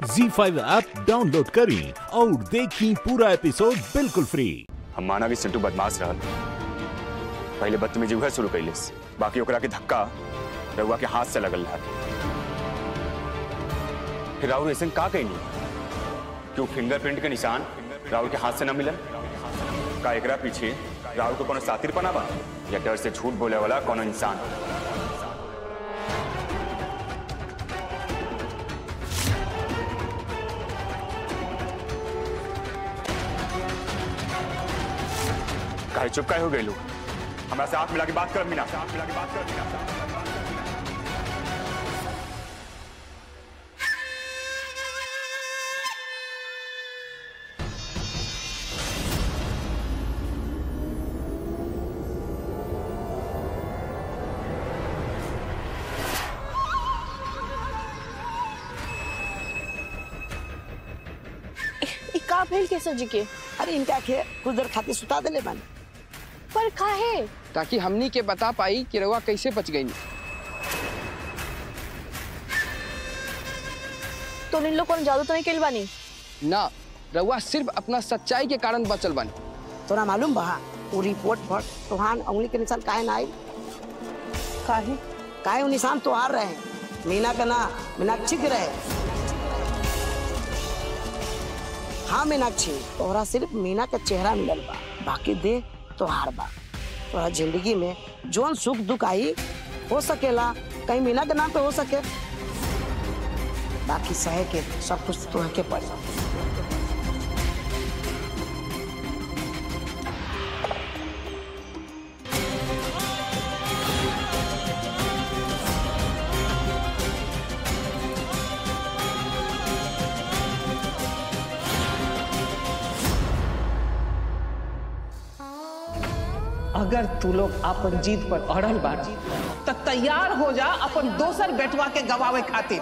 जी five app download करें और देखें पूरा एपिसोड बिल्कुल फ्री हम माना कि सिंटू बदमाश रहल पहले बदतमीजी उहे शुरू कैलिस बाकी ओकरा के धक्का रउआ के हाथ से लगल रहा फिर राहुल ऐसे का कहनी क्यों फिंगरप्रिंट के निशान राहुल के हाथ से न मिलन का एकरा पीछे राहुल को कोनो सातिर पना बा या डर से झूठ बोले वाला कोनो इंसान काहे चुप काहे हो गए लोग हमरा से हाथ मिला के बात कर मीना हाथ मिला के बात कर मीना ई का भेल केसर जी के अरे इनका के कुछ देर खातिर सुता देले बानी पर काहे ताकि हमनी के बता पाई कि रउआ कैसे बच गई तो इन लोग कौन जादू तो नहीं कैल बानी ना रउआ सिर्फ अपना सच्चाई के कारण बचल बानी तोरा मालूम बा वो रिपोर्ट पर तोहान उंगली के निशान काहे ना आई काहे काहे वो निशान तोहार रहे मीना का ना मीनाक्षी के रहे हाँ मीनाक्षी तोहरा सिर्फ मीना का चेहरा मिलल बा बाकी दे तोहार बा तोहरा जिंदगी में जोन सुख दुख आई हो सकेला कहीं मीना के नाम पे हो सके बाकी सहे के सब कुछ तोह के पड़ी अगर तू लोग अपन जीत पर अड़ल बाड़ी तो तैयार हो जा अपन दोसर बेटवा के गवावे खातिर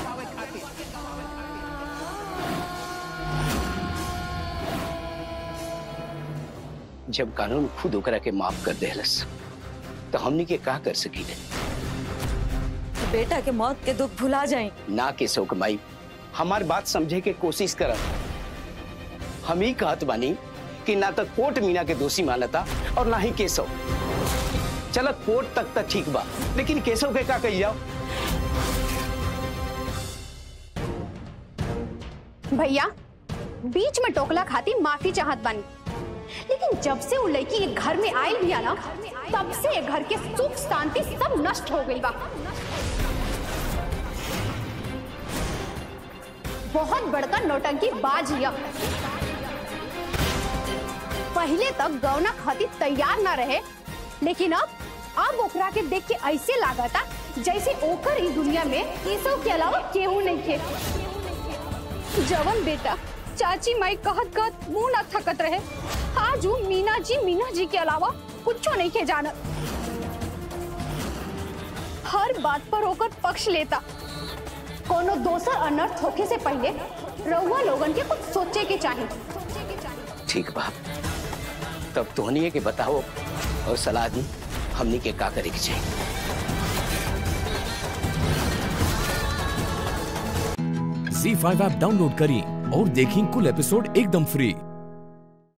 जब कानून खुद ओकरा के माफ कर देहलस तो हमनी के का कर सकीले बेटा के मौत के दुख भुला जाए ना के शोक माई हमार बात समझे के कोशिश करब हम ही कहत बानी कि ना तो कोर्ट मीना के दोषी मानता और ना ही केशव चल कोर्ट तक तक ठीक बा लेकिन केशव के का कही जाओ भैया बीच में टोकला खाती माफी चाहत बानी लेकिन जब से वो लड़की के घर में आई भी ना तब से ये घर के सुख शांति सब नष्ट हो गई बा बहुत बड़का नौटंकी बाज हिया पहले तक गौना खातिर तैयार ना रहे लेकिन अब अब ओकरा के देख के ऐसे लागता जैसे ओकर इस दुनिया में केसव के अलावा केहू नहीं के जवन बेटा चाची माई कहत कहत मुंह ना थकत रहे आज उ मीना जी मीना जी के अलावा कुछो नहीं के जानत हर बात पर होकर पक्ष लेता कोनो दोसर अनर्थ होखे से पहले रउआ लोगन के कुछ सोचे के चाहिए ठीक बा तब तोहनी के बताओ और सलाह दी हमनी के का करे के चाहिए जी फाइव ऐप डाउनलोड करें और देखें कुल एपिसोड एकदम फ्री